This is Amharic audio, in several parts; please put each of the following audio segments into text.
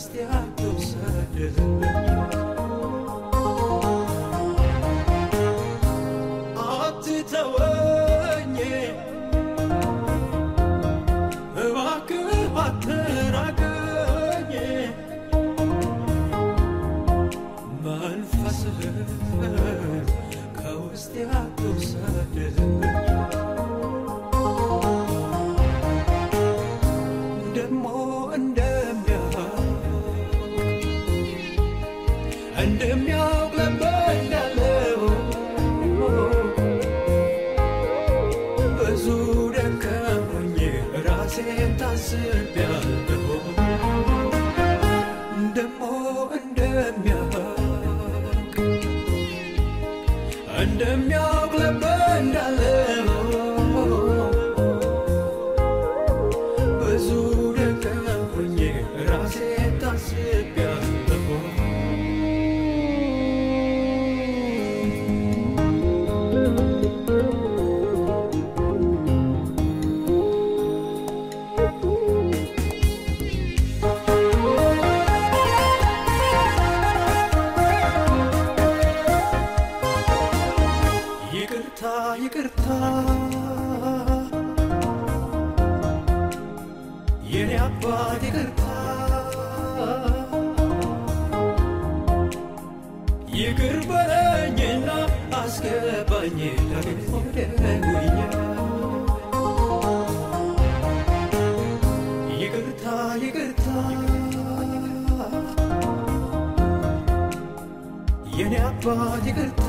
ከውስጥ አትውሰድብኝ አትተወኝ እባክህ አትራቀኝ መንፈስህን ከውስጥ አትውሰድብኝ ደሞ እንደሚያውቅ እንደሚያውቅ ለበዳለው ብዙ ደከሞኝ ራሴን ታስቤያለሁ ደሞ እንደሚያውቅ እንደሚያውቅ ለበዳለው ብዙ ደከሞኝ ራሴን ታስቤያለሁ ይቅርታ ይቅርታ የኔ አባት ይቅርታ ይቅር በለኝና አስገባኝ ደግሞ ደጉኛ ይቅርታ ይቅርታ የኔ አባት ይቅርታ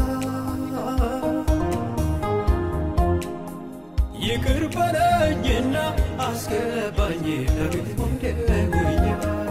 ይቅር በለኝና አስገባኝ ደግሞ ደጉኛ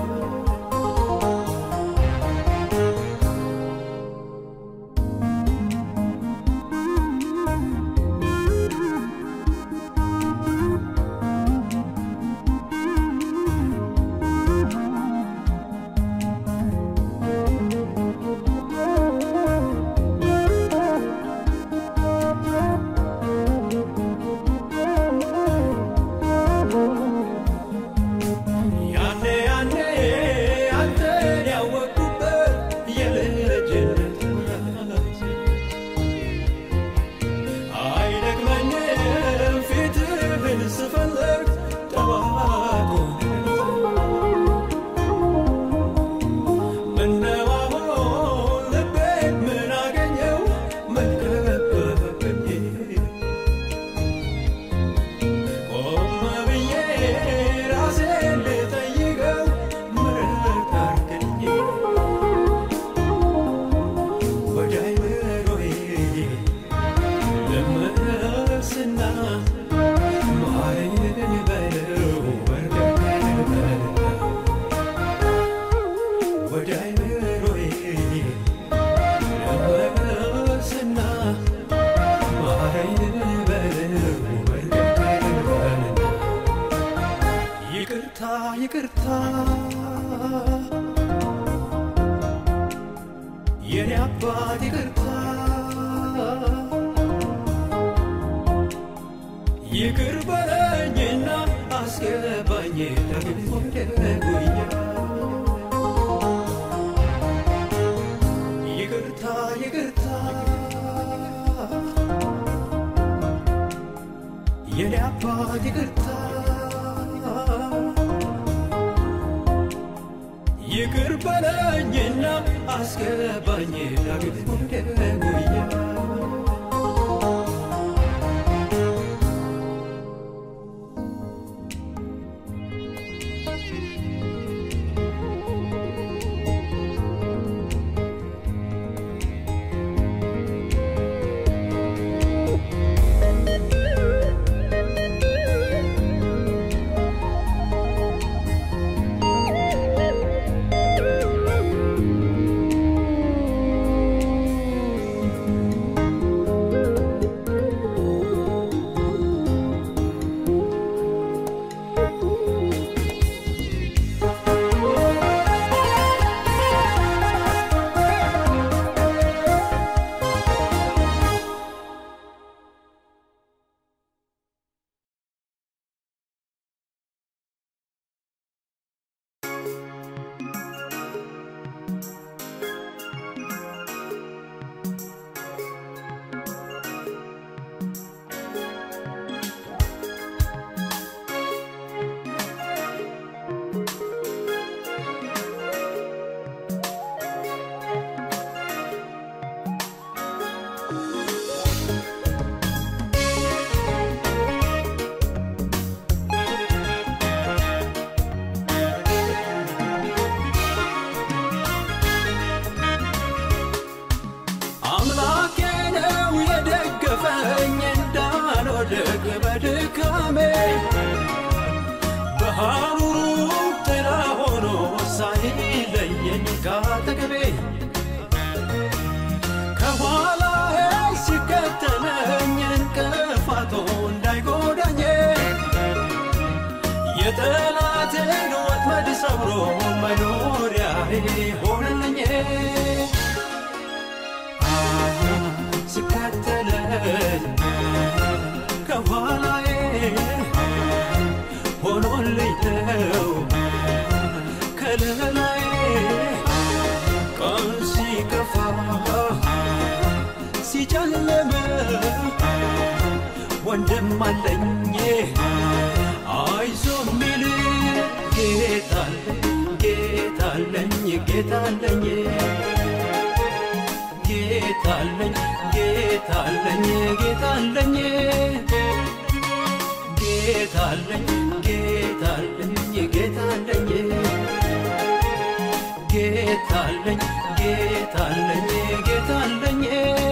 ያኔ ያኔ አንተን ያወቅኩበት የልጅነት ጊዜ አይደክመኝም ፊትህን ስፈልግ ጠዋት ምነው አሁን ልቤን ምን አገኘው ምን ከበበኝ ቆም ብዬ ራሴን ልጠይቀው ምሕረት አድርግልኝ ወደ አይምሮዬ ልመለስና ማረኝ በለው በርከት በልና ወደ አይምሮዬ ልመለስና ማረኝ በለው በርከት በልና ይቅርታ ይቅርታ የኔ አባት ይቅርታ ይቅር በለኝና አስገባኝ ደግሞ ደጉኛ ይቅርታ ይቅርታ የኔ አባት ይቅርታ ይቅር በለኝና አስገባኝ ደግሞ ደጉኛ ሳይለየኝ ካጠገቤ ከኋላዬ ሲከተለኝ እንቅፋቱ እንዳይጎዳኝ የጠላትን ወጥመድ ሰብሮ መኖሪያዬ ሆነልኝ ሲከተለኝ ከኋላዬ ሆኖልኝ ነው ከለላዬ ቀን ሲከፋ ሲጨልም ወንድም አለኝ አይዞ ሚል ጌታለኝ ጌታለኝ ጌታለኝ ጌታለኝ ጌታለኝ ጌታለኝ ጌታለኝ ጌታለኝ ጌታለኝ ጌታለኝ ጌታለኝ ጌታለኝ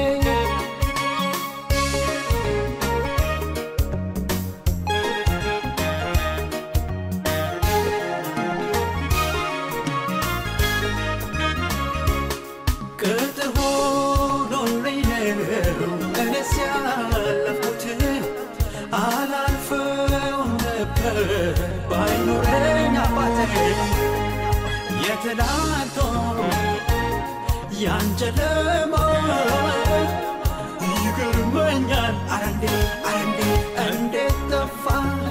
ቅጥር ሆኖልኝ ነው እኔስ ያለፍኩት አላልፈውም ነበር ባይኖረኝ አባቴ የትላንቶ ያንጨለማ ይገርመኛል አረንዴ አረንዴ እንዴት ጠፋ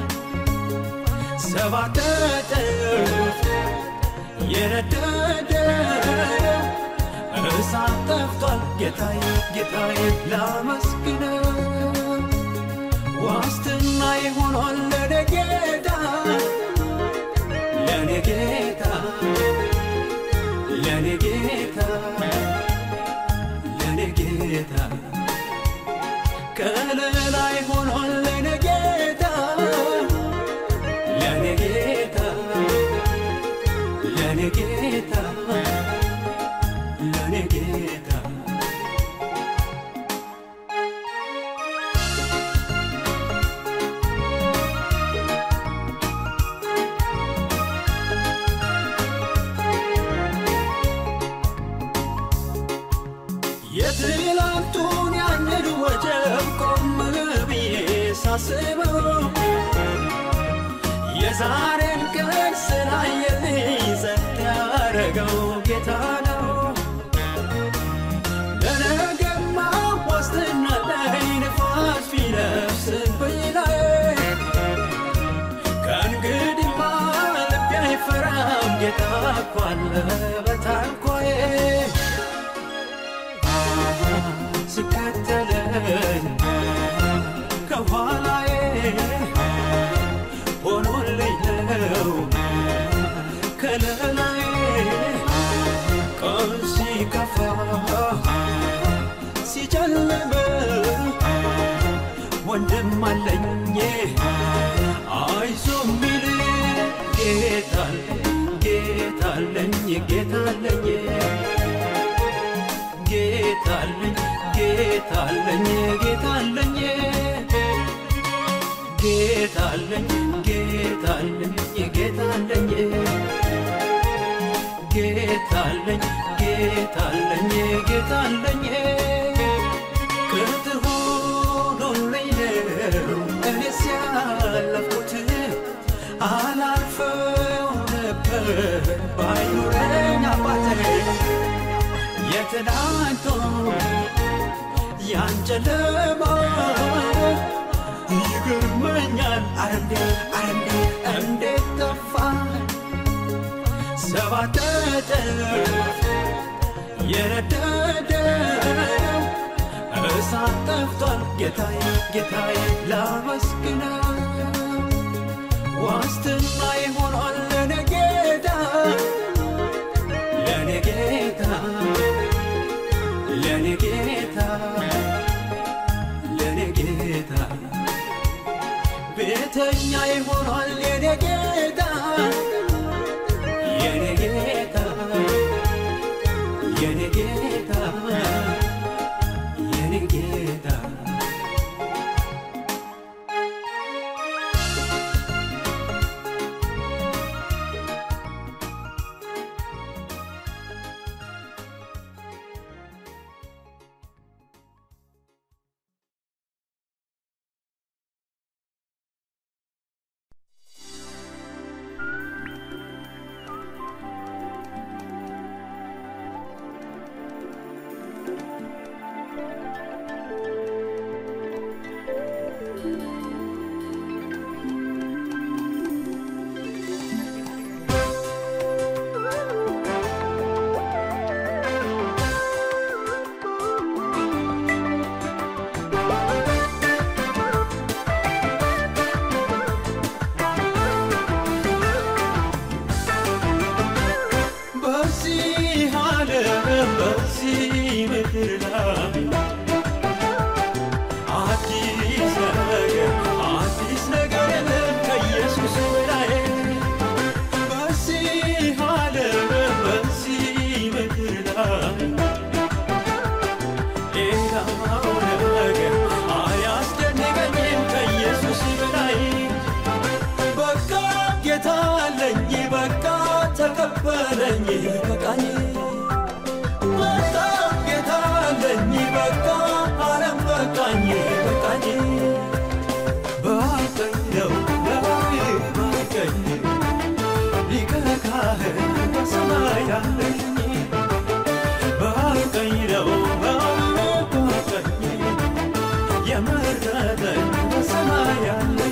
ሰባት እጥፍ የነደደ እሳት ጠፍቷል ጌታዬ ጌታዬ ላመስግነው ዋስትና ይሆኗል ለኔ ጌታ ለኔ ጌታ ለኔ ጌታ ለኔ ጌታ ከለላ ይሆኗል ለኔ ጌታ ለኔ ጌታ ለኔ ጌታ ለኔ ጌታ የትላንቱን ያንን ወጀብ ቆም ብዬ ሳስበው የዛሬን ቀን ስላየልኝ ጸጥ ያረገው ጌታ ነው። ለነገማ ዋስትና ላይ ንፋስ ቢነፍስብኝ ላይ ከእንግዲህማ ልቤ አይፈራም ጌታ እኮ አለ በታንኳዬ ሲከተለኝ ከኋላዬ ሆኖልኝ ነው ከለላዬ ቀን ሲከፋ ሲጨልም ወንድም አለኝ አይዞ ሚል ጌታለኝ ጌታለኝ ጌታለኝ ጌታለኝ ጌታለኝ ጌታለኝ ጌታለኝ ጌታለኝ ጌታለኝ ጌታለኝ ጌታለኝ ጌታለኝ ቅጥር ሆኖልኝ ነው እኔስ ያለፍኩት አላልፈው ነበር ባይኖረኝ አባቴ የትናንቶ ያንጨለማ ይገርመኛል አረንዴ አረንዴ እንዴት ጠፋ ሰባት እጥፍ የነደደ እሳት ጠፍቷል ጌታዬ ጌታዬ ላመስግነው ዋስትና ይሆኗል ለኔ ጌታ ለኔ ጌታ ለኔ ጌታ ለኔ ጌታ ቤተኛ ይሆኗል የኔ ጌታ የኔ ጌታ የኔ ጌታ የኔ ጌታ በዚህ ምድር ላይ አዲስ ነገር አዲስ ነገር የለም ከኢየሱስ በላይ በዚህ ዓለም በዚህ ምድር ላይ ሌላው ነገር አያስደንቀኝም ከኢየሱስ በላይ በቃ ጌታ አለኝ በቃ ተቀበለኝ በቃኝ በቃ ጌታ አለኝ በቃ ዓለም በቃኝ በቃኝ በቀኝ ነው በቀኝ ሊቀ ካህን በሰማይ አለኝ በቀኝ ነው በቀኝ የመረጠኝ በሰማይ አለኝ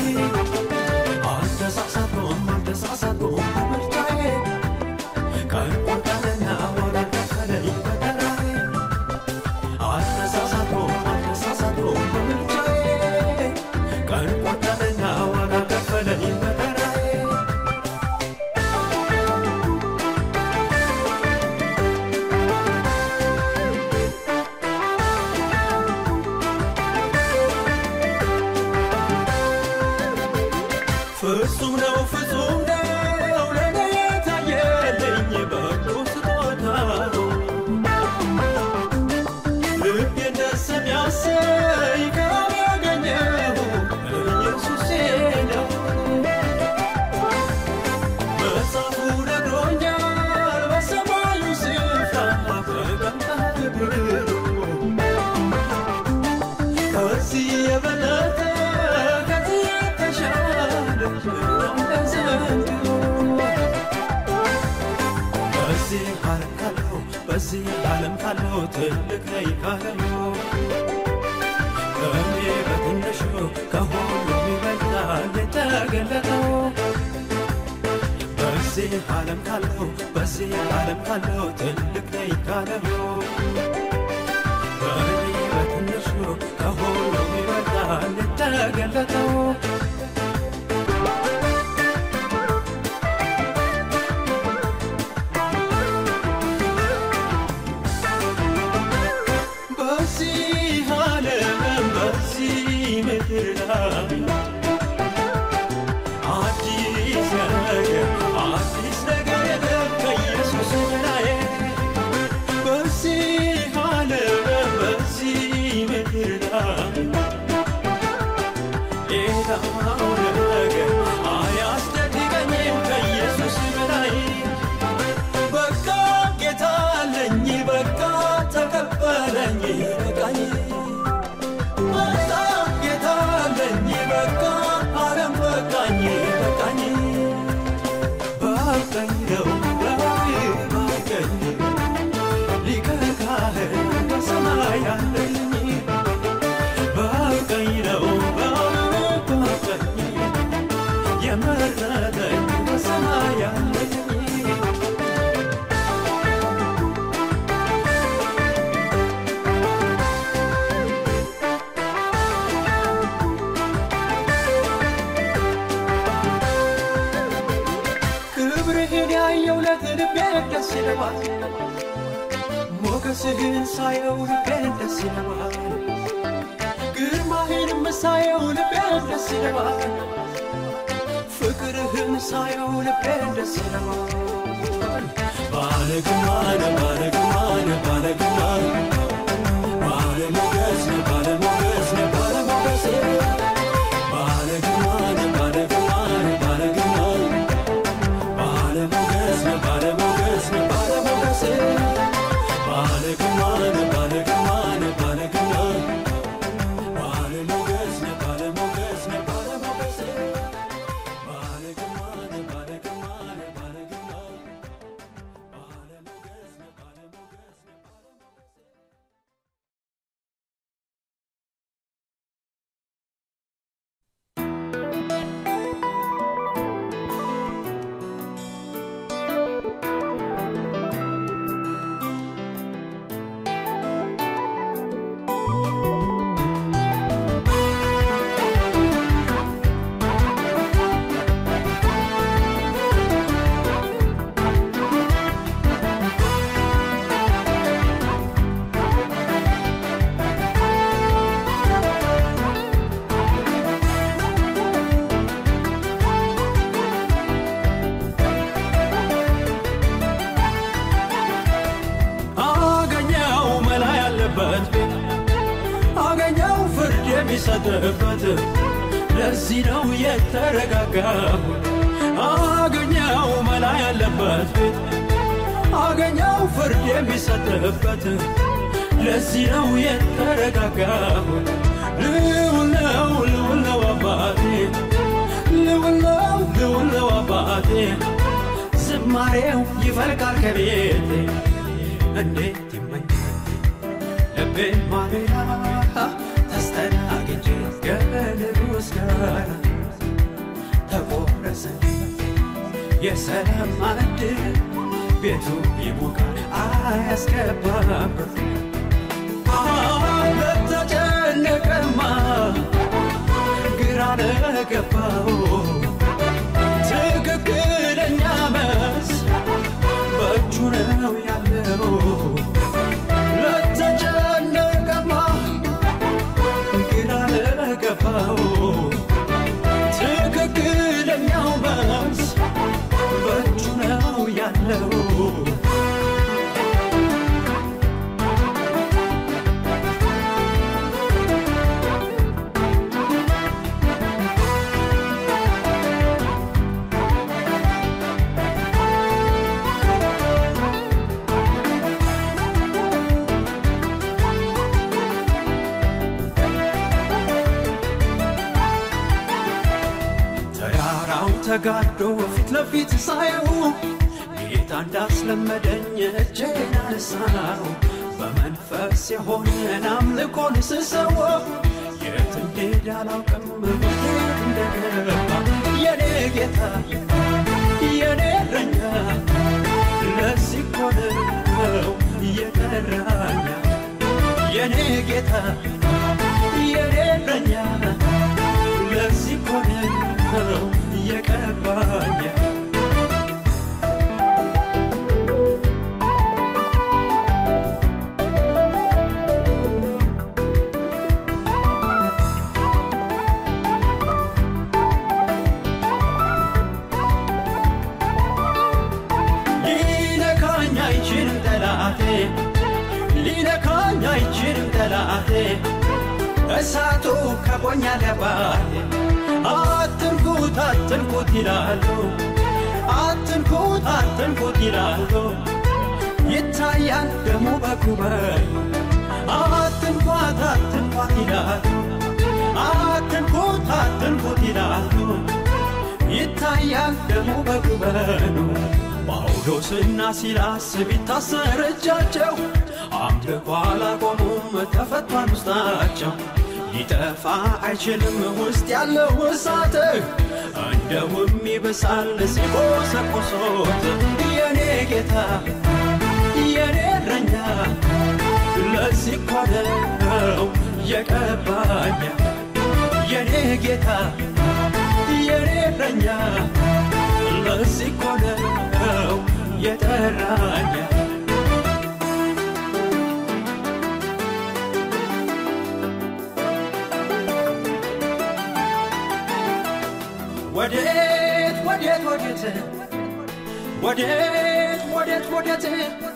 አልተሳሳትኩም አልተሳሳትኩም በምርጫዬ ቀን ቆጠረና ዋጋ ከፈለኝ በተራዬ አልተሳሳትኩም አልተሳሳትኩም በምርጫዬ ቀን ቆጠረና ዋጋ ከፈለኝ በተራዬ ፍጹም ነው ፍጹም ነው ለኔ የታየልኝ በጎ ስጦታ ልቤን ደስ የሚያሰኝ ከአብ ያገኘሁ ኢየሱሴ ነው። መጽሐፉ ነግሮኛል በሰማዩ ስፍራ ተቀምጠሃል ብሎ ከዚህ የበለጠ ከዚህ የተሻለ እንደ ዘንድሮ በዚህ ዓለም ካለው በዚህ ዓለም ካለው ትልቅ ነኝ ካለው ከእኔ በትንሹ ከሁሉም ይበልጣል የተገለጠው በዚህ ዓለም ካለው በዚህ ዓለም ካለው ትልቅ ነኝ ካለው በእኔ በትንሹ ከሁሉም ይበልጣል የተገለጠው በዚህ ዓለም በዚህ ምድር ላይ አዲስ ነገር አዲስ ነገር የለም ከኢየሱስ በላይ በዚህ ዓለም በዚህ ምድር ላይ ሌላው ነገር አያስደንቀኝም ከኢየሱስ በላይ በቃ ጌታ አለኝ በቃ ተቀበለኝ በቃኝ በቃ ጌታ አለኝ በቃ ዓለም በቃኝ በቃኝ በቀኝ ነው በቀኝ ሊቀ ካህን በሰማይ አለኝ በቀኝ ነው በቀኝ የመረጠኝ በሰማይ አለኝ ክብርህን ያየው ለልቤ ደስ ይለዋል ሞገስህን ሳየው ልቤ ደስ ይለዋል ግርማህንም ሳየው ልቤ ደስ ይለዋል ፍቅርህን ሳየው ልቤ ደስ ይለዋል ባለ ግርማነ ባለ ግርማነ ባለ ግርማነ ባለ ሞገስ ነህ ባለ ሞገስ ነህ ባለ ሞገስ ባለ ግርማነ ባለ ግርማነ ባለ ግርማነ ባለ ሞገስ ነህ ባለ ሞገስ ነህ ባለ ሞገስ ባለ ግርማነ ባለ ግርማነ ባለ ግርማነ ባለ ሞገስ ነህ ባለ ሞገስ ነህ ባለ ሞገስ ባለ ግርማነ ባለ ግርማነ ባለ ግርማነ ባለ ሞገስ ነህ ባለ ሞገስ ነህ ባለ ሞገስ የሚሰጥበት ለዚህ ነው የተረጋጋሁ አገኘው መላ ያለበት ቤት አገኘው ፍርድ የሚሰጥበት ለዚህ ነው የተረጋጋሁ ልውል ነው ልውል ነው አባቴ ልውል ነው ልውል ነው አባቴ ዝማሬው ይፈልቃል ከቤቴ እንዴት ይመኛል ልቤ ማለዳ ተስተናግጄ ከንጉሥ ጋር ተቆረሰ የሰላም ማዕድ ቤቱ ይሞቃል አያስገባበት ለተጨነቀማ ግራ ለገባው ትክክለኛ መልስ በእጁ ነው ያለው ለተጨነቀማ ግራ ለገባው ትክክለኛው መልስ በእጁ ነው ያለው ተራራው ተጋዶ ፊት ለፊት ሳየው ጌታ እንዳስለመደኝ እጄን አነሳው በመንፈስ የሆነን አምልኮን ስሰዋ የት እንዴት አላውቅም ብሄድ እንደገባ የኔ ጌታ የኔ እረኛ ለዚህ እኮ ነው የጠራኝ የኔ ጌታ የኔ እረኛ ለዚህ እኮ ነው የቀባኝ ሊነካኝ አይችልም ጠላቴ ሊነካኝ አይችልም ጠላቴ እሳቱ ከቦኛል አባቴ አትንኩት አትንኩት ይላሉ አትንኩት አትንኩት ይላሉ ይታያል ደሙ በኩበል አትንኳት አትንኳት ይላሉ አትንኩት አትንኩት ይላሉ ይታያል ደሙ በጉበኑ ጳውሎስና ሲላስ ቢታሰር እጃቸው አምልኮ አላቆሙም ተፈቷል ውስጣቸው ሊጠፋ አይችልም ውስጥ ያለው እሳት እንደውም ይብሳል ሲቆሰቆሶት የኔ ጌታ የኔ እረኛ ለዚህ እኮ ነው የቀባኝ የኔ ጌታ የኔ እረኛ ለዚህ እኮ ነው የጠራኝ ወዴት ወዴት ወዴት ወዴት ወዴት ወዴት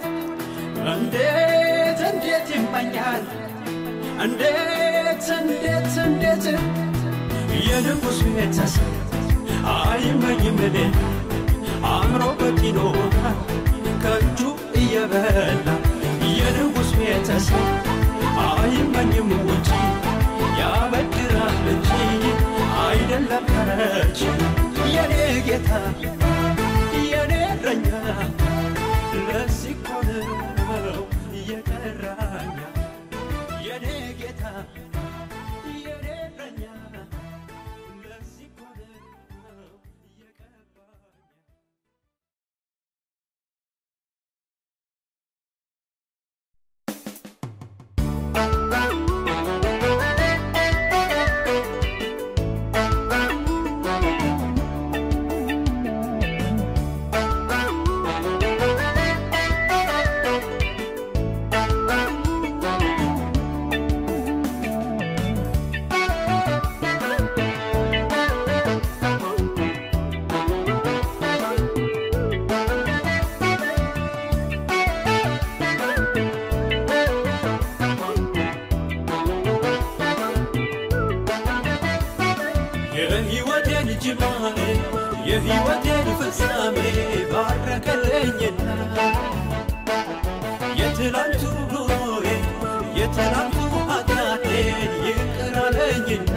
እንዴት እንዴት ይመኛል እንዴት እንዴት እንዴት የንጉሥ ቤተሰብ አይመኝም እኔ አምሮበት ይኖራል ከእጁ እየበላ የንጉሥ ቤተሰብ አይመኝም ውጪ ያበድራል እንጂ አይደለም ተረች የኔ ጌታ የኔ እረኛ ለዚህ እኮ ነው የጠራኝ የኔ ጌታ የኔ እረኛ ለዚህ እኮ ነው የቀባኝ Thank ጅማሬ የሕይወቴን ፍጻሜ ባረከልኝና የትላንቱ ኑሮዬ የትላንቱ ኃጢአቴን ይቅር አለኝና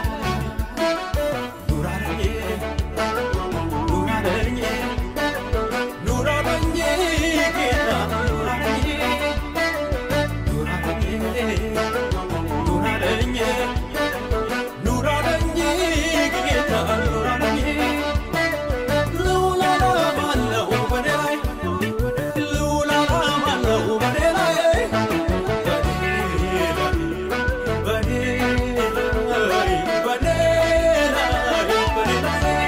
ኑር አለኝ ኑር አለኝ ኑር አለኝ ጌታ ኑር አለኝ ኑር አለኝ ኑር አለኝ ኑር አለኝ ጌታ ኑር አለኝ ልዑል ዓላማ አለው በኔ ላይ ልዑል ዓላማ አለው በኔ ላይ በኔ ላይ በኔ ላይ በኔ ላይ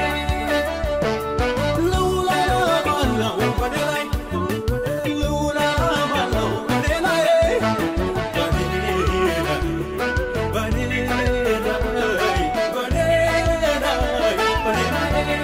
ልዑል ዓላማ አለው በኔ ላይ ልዑል ዓላማ አለው በኔ ላይ በኔ ላይ በኔ ላይ በኔ ላይ በኔ ላይ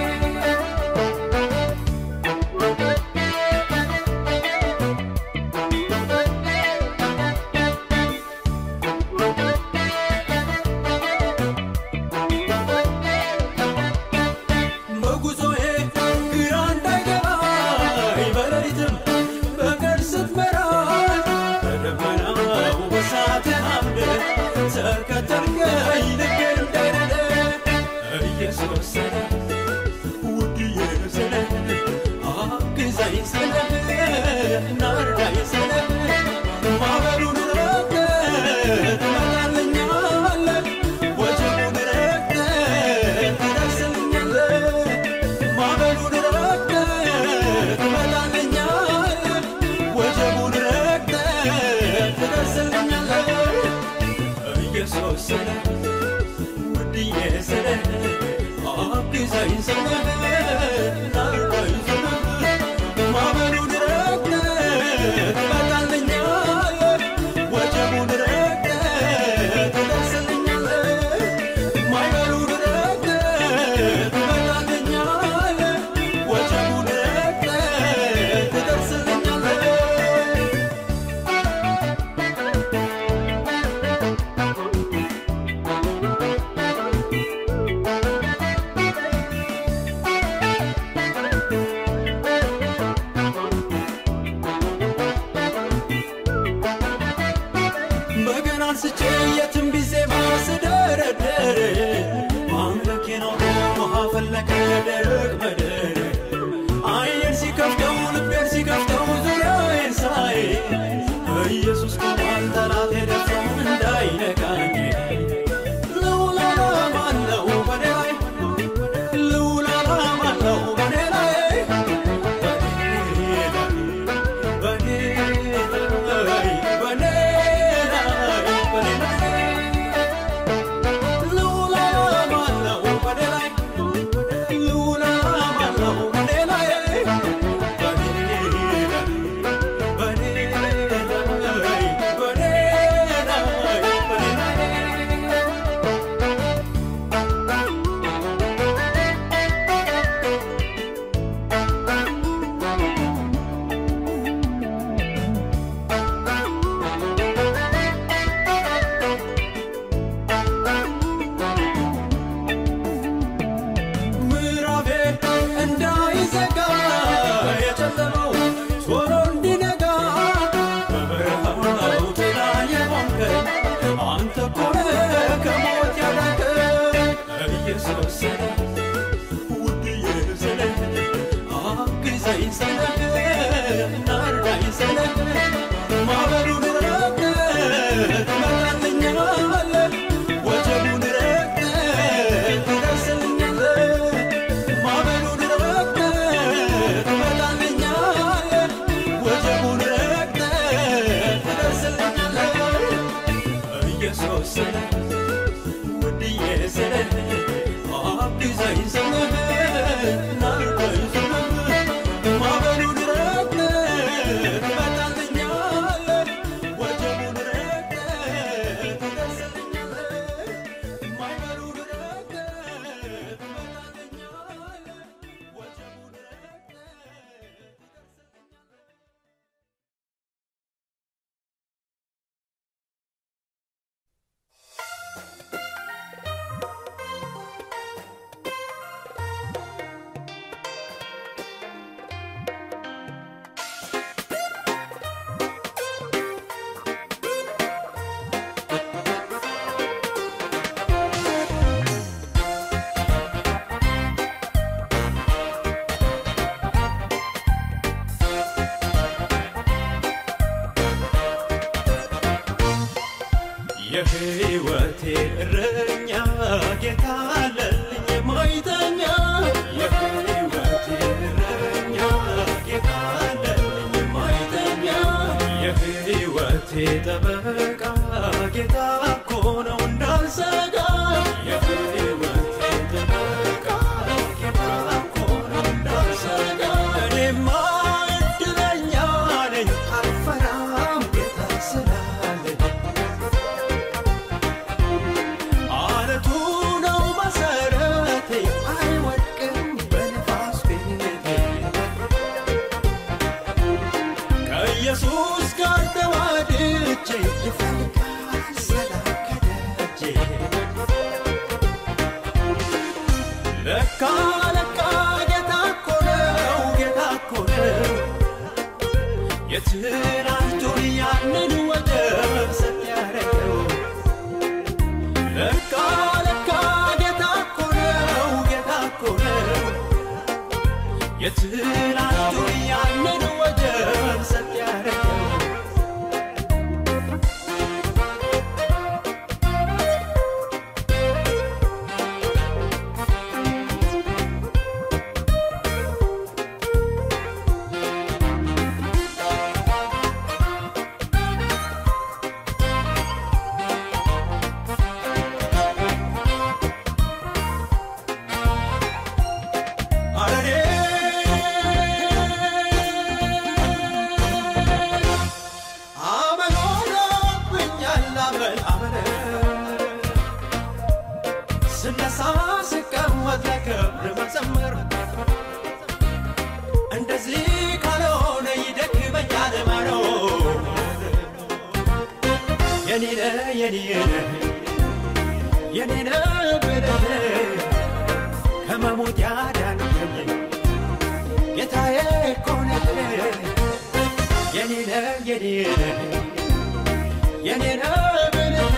በጉዞዬ ግራ እንዳይገባኝ በሌሊትም በቀን ስትመራኝ በደመናው በእሳት አምደህ ተከተልከኝ ልቤን እንዳይነደ ኢየሱስ ስለ ውድዬ ስለ አግዘኝ ስለ ናርዳኝ ስለ ማዕበሉን ረግጠህ ትመጣልኛለህ ወጀቡን ረግጠህ ትደርስልኛለህ ማዕበሉን ረግጠህ ትመጣልኛለህ ወጀቡን ረግጠህ ትደርስልኛለህ ኢየሱስ ስለ ውድዬ ስለ አግዘኝ ስለ ናርዳኝ ስለ ማዕበሉን ረግጠህ ትመጣልኛለህ ወጀቡን ረግጠህ ትደርስልኛለህ ማዕበሉን ረግጠህ ትመጣልኛለህ ወጀቡን ረግጠህ ትደርስልኛለህ በገና አንስቼ የትንቢት ዜማ ስደረድር ማምለኬ ነው ውሃ ፈለቀ ደረቅ ምድር አይኔን ሲከፍተው ልቤን ሲከፍተው ዙሪያዬን ሳይ ኢየሱስ ቆሟል ጠላቴ ደፍሮ እንዳይነካኝ ልዑል ዓላማ አለው በኔ ላይ ልዑል ዓላማ አለው በኔ ላይ በኔ ላይ በኔ ላይ በኔ ላይ ልዑል ዓላማ አለው በኔ ላይ ልዑል ዓላማ የሕይወቴ እረኛ ጌታ አለልኝ የማይተኛ የሕይወቴ እረኛ ጌታ አለልኝ የማይተኛ የሕይወቴ ጠበቃ ጌታ እኮ ነው እንዳልሰጋ የሕይወቴ ጠበቃ ጌታ እኮ ነው እንዳልሰጋ እኔማ እድለኛ ነኝ አልፈራም ጌታ ስላለኝ አለቱ ነው መሰረቴ አይወድቅም በነፋስ ቤቴ ከኢየሱስ ጋር ተዋድጄ ይፈልጋል ሰላም ከደጄ ለካ ለካ ጌታ እኮ ነው ጌታ እኮ ነው የትናንቱን ያንን ወደብ ሰጥ ያደረገው ለካ ለካ ጌታ እኮ ነው ጌታ እኮ ነው የትናንቱን ያንን ወደብ ሰጥ ያደረገው አረኔ አመል ሆኖብኛል አመል አመል ስነሳ ስቀመጥ ለክብር መዘመር እንደዚህ ካልሆነ ይደክመኛል መኖር የኔነ የኔነ የኔነ ብለህ ከመሞት ያዳንከኝ ጌታዬ እኮ ነህ የኔ ነህ የኔ ነህ የኔ ነህ ብለህ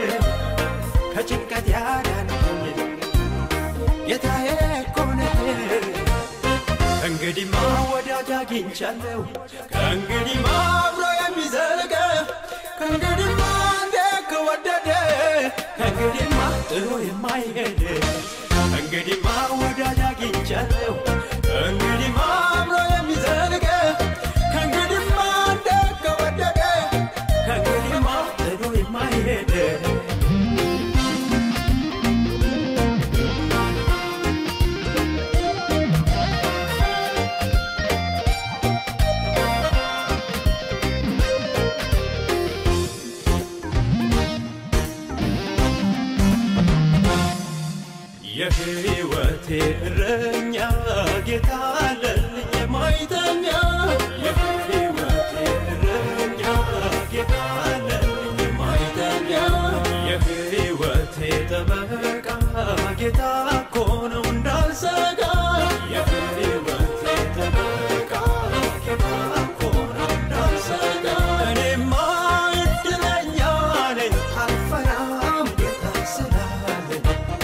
ከጭንቀት ያዳንከኝ ጌታዬ እኮ ነህ ከእንግዲህማ ወዳጅ አግኝቻለሁ ከእንግዲህማ አብሮ የሚዘልቀ ከእንግዲህማ እንደ ከወደደ ከእንግዲህማ ጥሎ የማይሄድ ከእንግዲህማ ወዳጅ አግኝቻለሁ ከእንግዲህማ አብሮ የሚዘልቀ ከእንግዲህማ እንደ ከወደደ ከእንግዲህማ ጥሎ የማይሄድ የሕይወቴ እረኛ ጌታ አለልኝ የማይተኛ የሕይወቴ እረኛ ጌታ አለልኝ የማይተኛ የሕይወቴ ጠበቃ ጌታ እኮ ነው እንዳልሰጋ የሕይወቴ ጠበቃ ጌታ እኮ ነው እንዳልሰጋ እኔማ እድለኛ ነኝ አልፈራም ጌታ ስላለኝ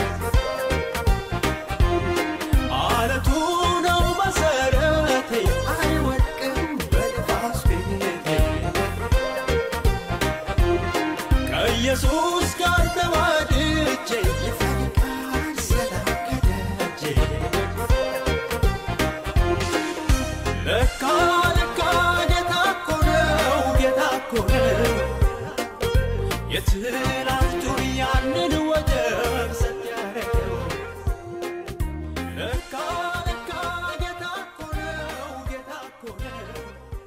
አለቱ ነው መሰረቴ አይወድቅም በነፋስ ቤቴ ከኢየሱስ ጋር ተዋድጄ ይፈልጋል ሰላም ከደጄ ለካ ለካ ጌታ እኮ ነው ጌታ እኮ ነው የትላንቱን ያንን ወደብ ሰጥ ያደረገው ለካ ለካ ጌታ እኮ ነው ጌታ እኮ ነው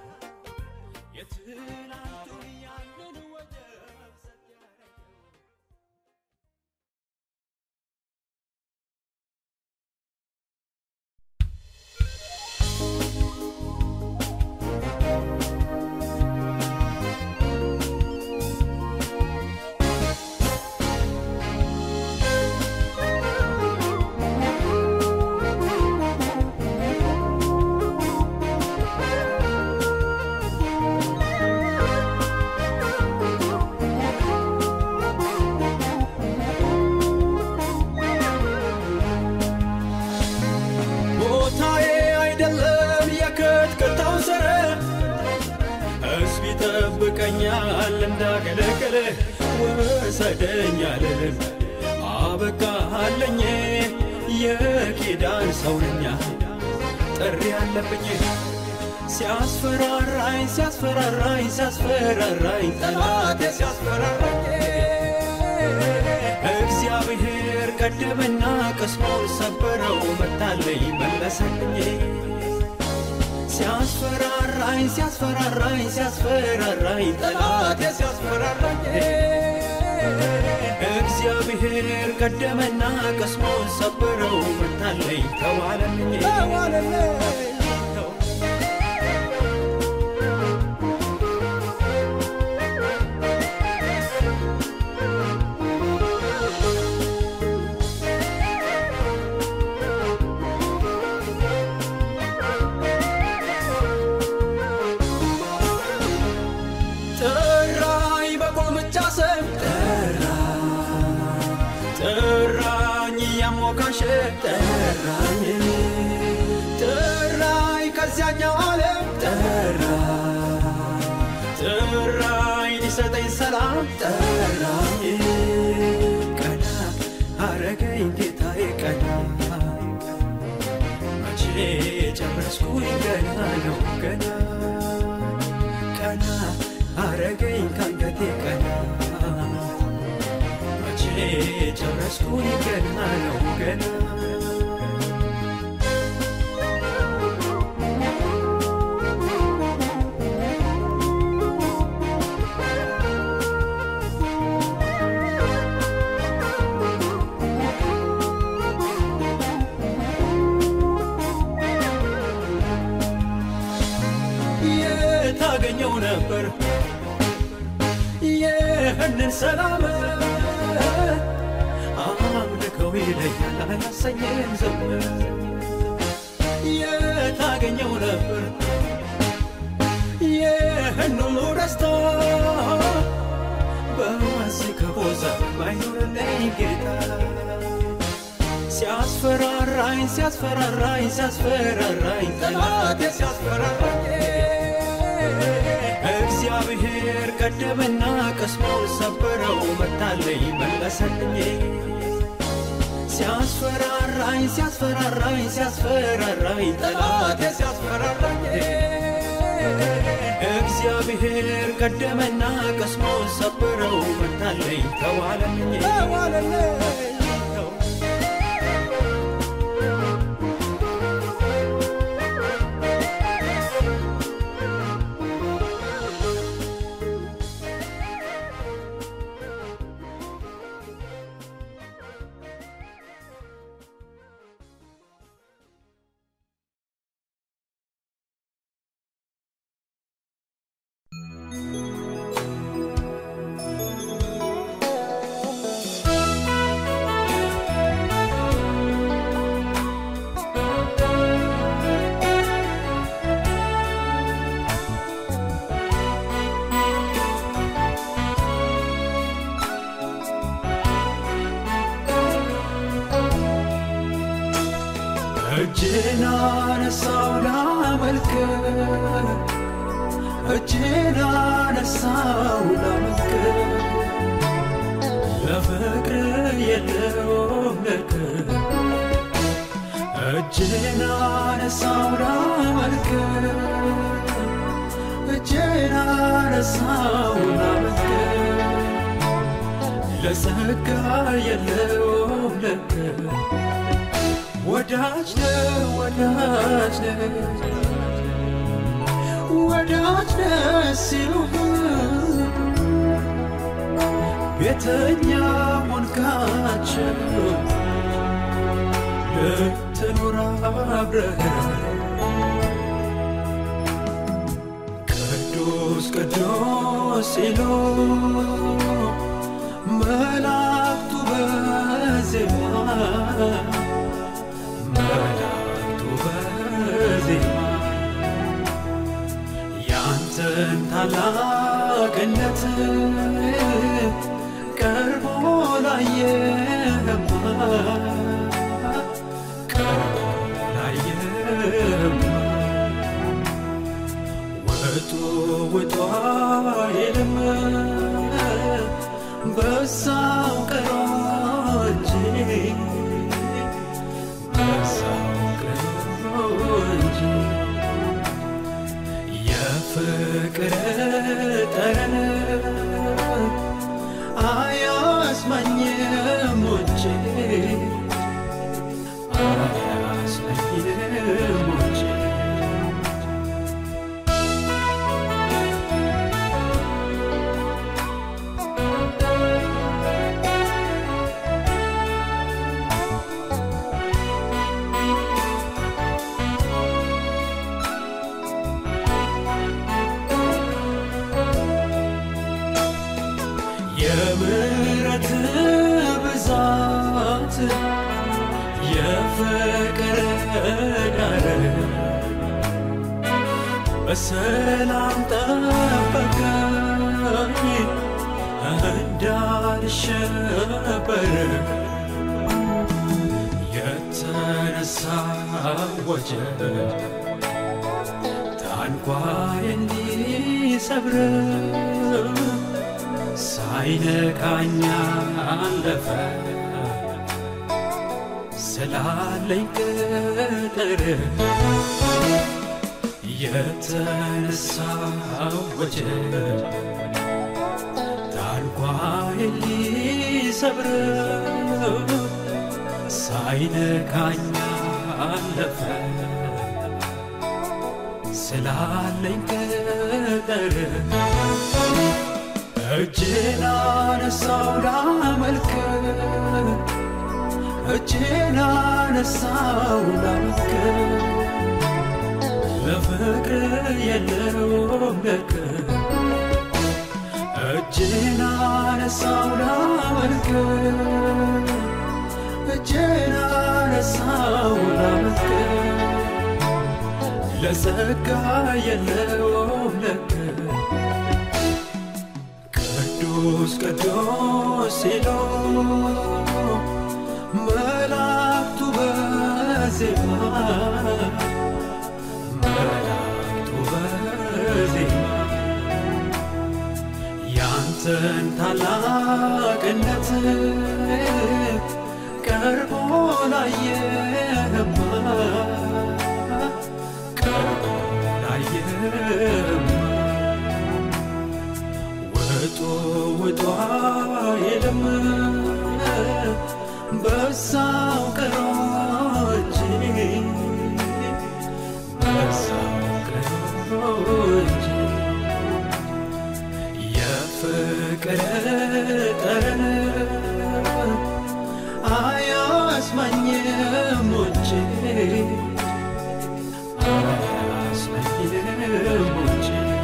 የትላንቱን ያንን ወደብ ሰጥ ያደረገው ቦታዬ አይደለም የክትክታው ስር ሕዝብ ይጠብቀኛል እንዳገለግል ውሰደኝ አልልም አበቃለኝ የኪዳን ሰው ነኛ ጥሪ አለብኝ ሲያስፈራራኝ ሲያስፈራራኝ ሲያስፈራራኝ ጠላቴ ሲያስፈራራኝ እግዚአብሔር ቀደመና ቅስሙን ሰበረው መታለኝ መለሰልኝ ሲያስፈራራኝ ሲያስፈራራኝ ሲያስፈራራኝ ጠላቴ ሲያስፈራራኝ እግዚአብሔር ቀደመና ቅስሙን ሰበረው መታለኝ ተዋለልኝ ጥራኝ በቁልምጫ ስም ጠራ ጥራኝ እያሞካሸ ጠራኝ ጥራኝ ከዚያኛው ዓለም ጠራ ጥራኝ ሊሰጠኝ ሰላም ጠራኝ ቀና አረገኝ ጌታዬ ቀና መቼ ጨረስኩኝ ገና ነው ገና ቀና አረገኝ ካንገቴ ቀና መቼ ጨረስኩኝ ገና ነው ገና የታገኘው ነበር ይህንን ሰላም አምልከው ይለኛል አያሰኘን ዝም የታገኘው ነበር ይህን ሁሉ ደስታ በዚህ ከቦዛ ባይኖርልኝ ጌታ ሲያስፈራራኝ ሲያስፈራራኝ ሲያስፈራራኝ ጠላቴ ሲያስፈራራኝ እግዚአብሔር ቀደመና ቅስሙን ሰበረው መታለኝ መለሰልኝ ሲያስፈራራኝ ሲያስፈራራኝ ሲያስፈራራኝ ጠላቴ ሲያስፈራራኝ እግዚአብሔር ቀደመና ቅስሙን ሰበረው መታለኝ ተዋለልኝ እጅን አነሳው ላመልክ እጅን አነሳው ላመልክ ለፍቅር የለውም ልክ እጅን አነሳው ላመልክ እጅን አነሳው ላመልክ ለጸጋ የለውም ልክ ወዳጅ ነህ ወዳጅ ነህ ወዳጅ ነህ ሲሉህ ቤተኛ ሆንካቸው ልትኖር አብረህ ቅዱስ ቅዱስ ሲሉ መላእክቱ በዜማ መላእክቱ በዜማ ያንተን ታላቅነት ቀርቦ ላየህማ ቀርቦ ላየህማ ውጡ ውጡ አይልም በሳው ቀሮ እንጂ በሳው ቀሮ እንጂ የፍቅር ጠረን አያስማኝም ውጭ አያስማኝም ውጭ የምሕረት ብዛት የፍቅር ዳር በሰላም ጠበቀኝ እንዳልሸበር የተነሳ ወጀብ ታንኳይ እንዲሰብር ሳይነካኛ አለፈ ስላለኝ ቅጥር የተነሳ ወጀብ ታንኳይ ሊሰብር ሳይነካኛ አለፈ ስላለኝ ቅጥር እጄን አነሳው ላመልክ እጄን አነሳው ላመልክ ለፍቅር የለውም ልክ እጄን አነሳው ላመልክ እጄን አነሳው ላመልክ ለጸጋ የለውም ልክ ቅዱስ ቅዱስ ሲሉ መላእክቱ በዜማ መላእክቱ በዜማ ያንተን ታላቅነት ቀርቦ ላየህማ ቀርቦ ላየህማ ውጡ ውጡ አይልም በሳው ቀሮ እንጂ በሳው ቀሮ እንጂ የፍቅር ጠረን አያስማኝም ውጭ አያስማኝም ውጭ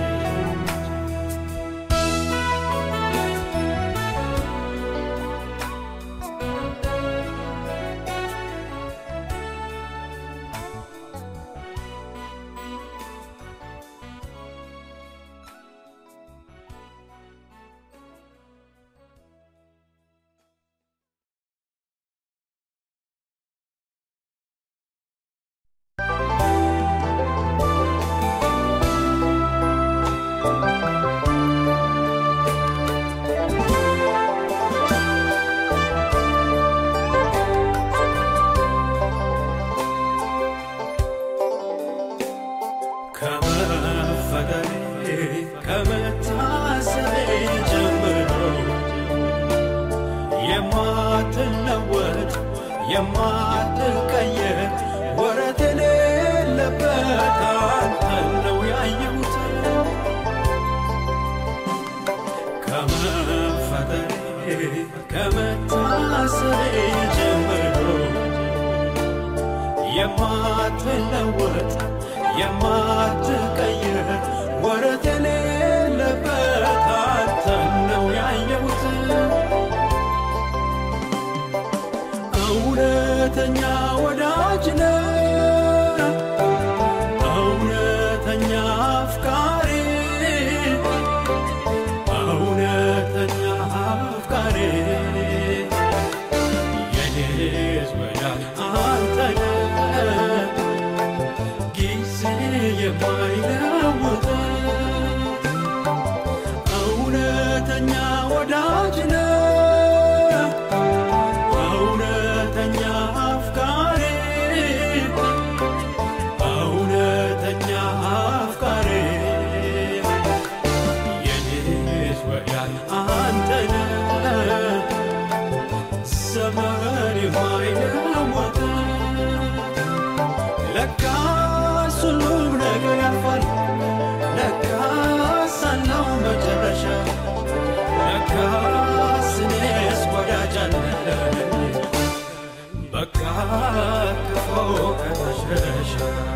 ከመፈጠሬ ከመታሰቤ ጀምሮ የማትለወጥ የማትቀየር ወረት የሌለበት አንተን ነው ያየሁት ከመፈጠሬ ከመታሰቤ ጀምሮ የማትለወጥ የማትቀይር ወረት የሌለበት አንተን ነው ያየሁት እውነተኛ ወዳጅ ነህ እውነተኛ አፍቃሪ እውነተኛ አፍቃሪ የኔስ ወዳጅ አንተ ነህ ጊዜ የማይለውጥ እውነተኛ ወዳጅ ነህ መጨረሻ ለካስ እኔስ ወዳጅ አለኝ በቃ ክፉ ከመሸሻ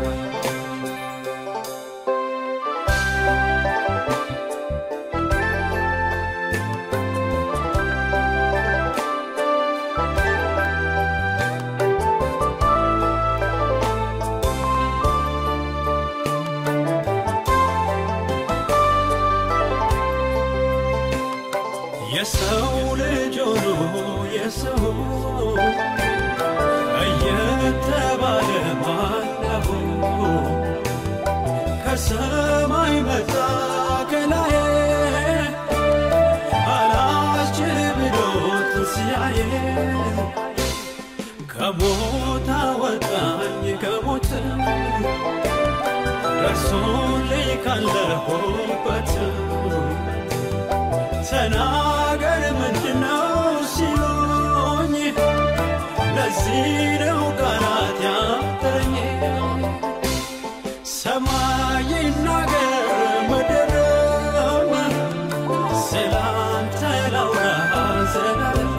የሰው ልጅ ሆኖ የሰው እየተባለ ማለሁ ከሰማይ መጣ ከላይ አላስችል ብሎ ትንሣኤ ከሞት አወጣኝ ከሞት ደርሶልኝ ካለሁበት ተናገር ምንድነው ሲሉኝ ለዚህ ነው ቃላት ያጠረኝ ሰማይ ይናገር ምድርም ስላንተ ላውራ ዘላለም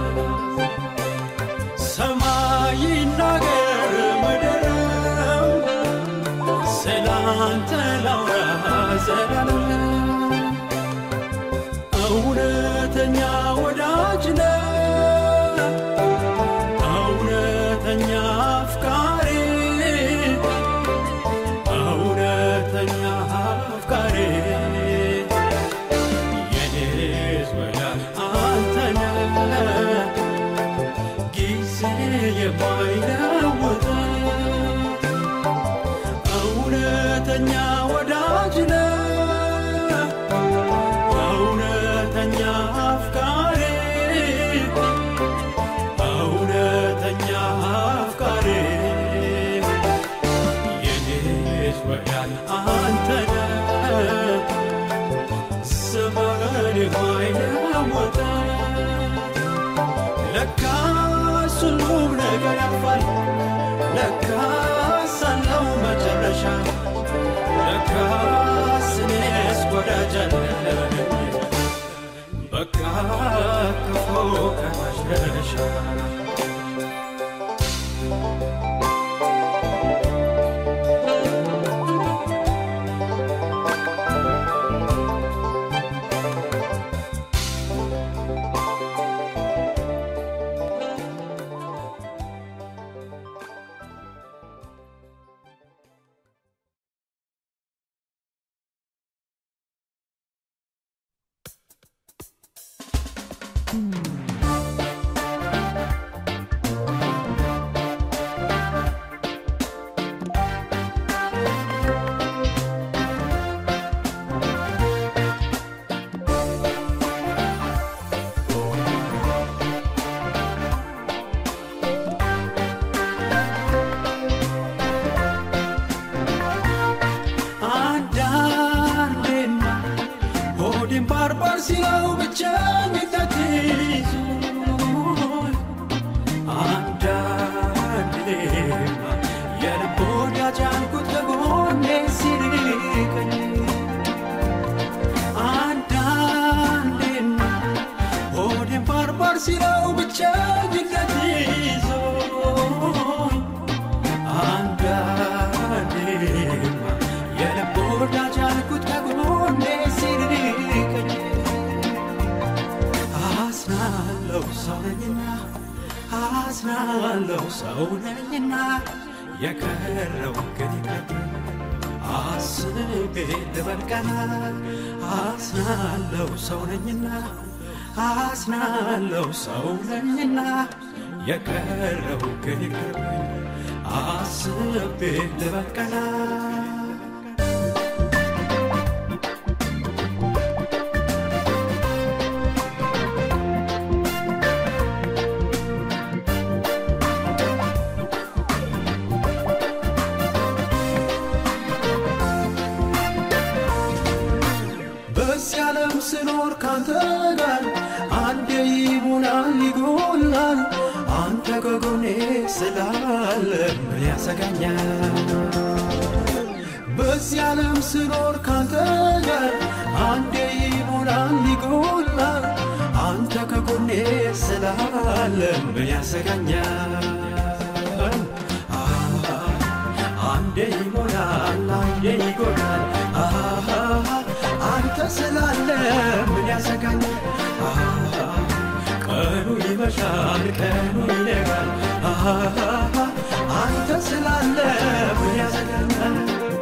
ሰማይ ይናገር ምድርም ስላንተ ላውራ ዘላለም እውነተኛ ወዳጅ ነህ፣ እውነተኛ አፍቃሪ፣ እውነተኛ አፍቃሪ የኔስ ወዳጅ አንተ ነህ፣ ጊዜ የማይለውጥ እውነተኛ ወዳጅ ነህ እውነተኛ አፍቃሪ እውነተኛ አፍቃሪ የኔስ ወዳጅ አንተ ነህ ዘመን የማይለወጥ ለካስ ሁሉም ነገር ያልፋል ለካስ አለው መጨረሻ ለካስ እኔስ ወዳጅ አለኝ በቃ ክፉ ከመሸሻ አንዳንዴማ ሆዴን ባርባር ሲለው ብቸኝነት ይዞኝ አንዳንዴማ የልብ ወዳጅ ያልኩት ከጎኔ ሲርቀኝ አንዳንዴማ ሆዴን ባርባር ሲለው ብቸኝነት ይዞኝ አንዳንዴማ የልብ ወዳጅ ያልኩት ከጎኔ ሲርቀኝ አዝናለሁ ሰው ነኝና አዝናለሁ ሰው ነኝና የቀረው ግን ይቅር አስቤ ልበል ቀና አዝናለሁ ሰው ነኝና አዝናለሁ ሰው ነኝና የቀረው ግን ይቅር አስቤ ልበል ቀና በዚህ ዓለም ስኖር ካንተ ጋር አንዴ ይሞላል ይጎላል አንተ ከጎኔ ስላለ ምን ያሰጋኛል በዚህ ዓለም ስኖር ካንተ ጋር አንዴ ይሞላል ከጎኔ ስላለ ምን ያሰጋኛል? አሃ፣ አንዴ ይሞላል አንዴ ይጎዳል። አሃ፣ አንተ ስላለ ምን ያሰጋኛል? አሃ፣ ቀኑ ይመሻል ቀኑ ይነጋል። አሃ፣ አንተ ስላለ ምን ያሰጋኛል?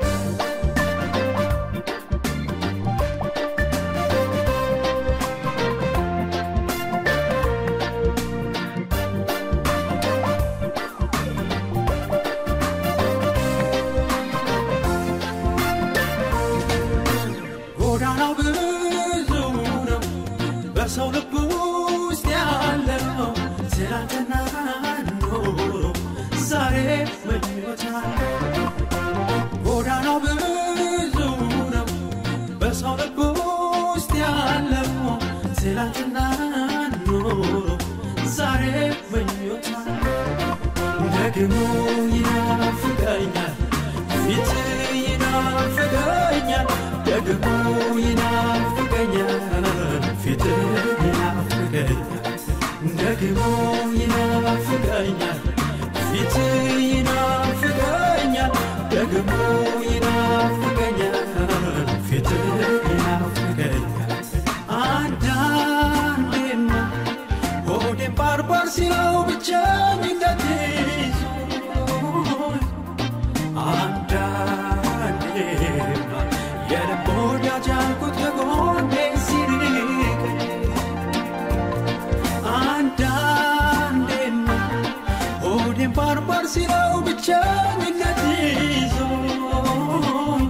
ጎዳናው ብዙ ነው፣ በሰው ልብ ውስጥ ያለው ትናንትና ኖሮ ዛሬ ምኞት አለው። ጎዳናው ብዙ ነው፣ በሰው ልብ ውስጥ ያለው ትናንትና ኖሮ ዛሬ ምኞት አለው። ደግሞ ይናፍቀኛል ፊት ይናፍቀኛል ደግሞ ይናፍቀኛል ፊት ይናፍቀኛል ደግሞ ይናፍቀኛል ፊት ይናፍቀኛል ደግሞ ይናፍቀኛል ፊት ይናፍቀኛል አንዳንዴማ ሆዴን ባርባር ሲለው ብቸኝነት ይዞኝ አንዳንዴማ የልብ ወዳጅ ያልኩት ከጎኔ ሲርቀኝ አንዳንዴማ ሆዴን ባርባር ሲለው ብቸኝነት ይዞኝ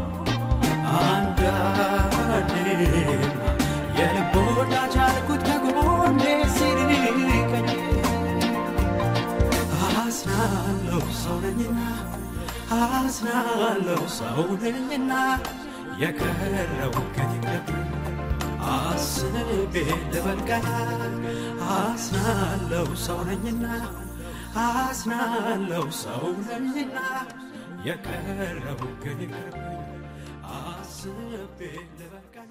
አንዳንዴማ የልብ ወዳጅ ያልኩት ከጎኔ ሲርቀኝ አዝናለሁ ሰው ነኝና አዝናለሁ ሰው ነኝና የቀረው ግን ይቅርብኝ አስቤ ልበልቀና አዝናለሁ ሰው ነኝና አዝናለሁ ሰው ነኝና የቀረው ግን ይቅርብኝ አስቤ ልበልቀና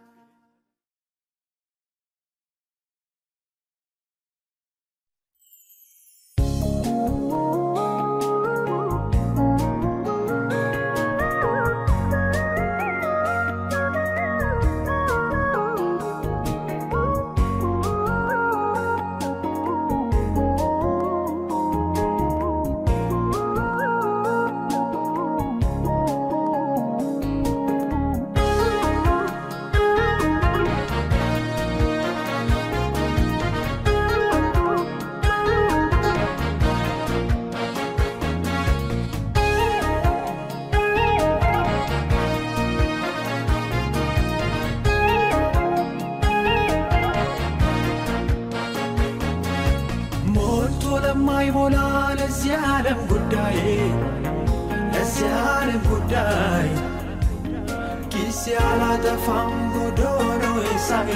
ሞልቶ ለማይሞላ ለዚህ ዓለም ጉዳይ ለዚህ ዓለም ጉዳይ ጊዜ አላጠፋም ጎዶሎ ሳዬ